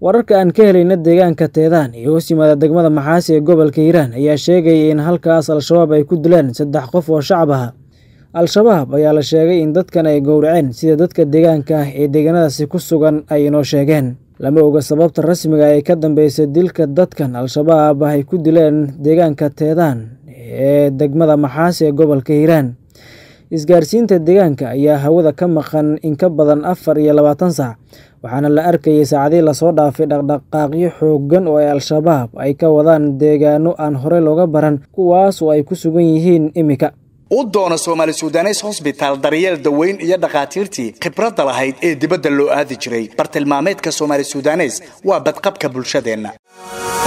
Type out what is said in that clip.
wararka aan ka helayna deegaanka teedaan iyo hoos yimaada degmada maxaasi ee gobolka hiiraan ayaa sheegaya in halkaas al-shabaab ay ku dileen saddex qof oo shacab ah al-shabaab ayaa la sheegay in dadkan ay gowraceen sida dadka deegaanka ah ee deegaanadaasi ku sugan ay inoo sheegeen lama oga sababta rasmiga ee ka dambeysay dilka dadkan al-shabaab ay ku dileen deegaanka teedaan ee degmada maxaasi ee gobolka hiiraan isgaarsiinta deegaanka ayaa hawada ka maqan in ka badan afar iyo labaatan saac waxaana la arkayay saacadii lasoo dhaafay dhaqdhaqaaqyo xooggan oo ay al-shabaab ay ka wadaan deegaano aan horey looga baran kuwaas oo ay ku sugan yihiin iminka u doona soomaali sudanes hosbitaal daryeel daweyn iyo dhakhaatiirtii khibradda lahayd ee dibadda loo aadi jiray bartilmaameedka soomaali sudanes waa badqabka bulshadeenna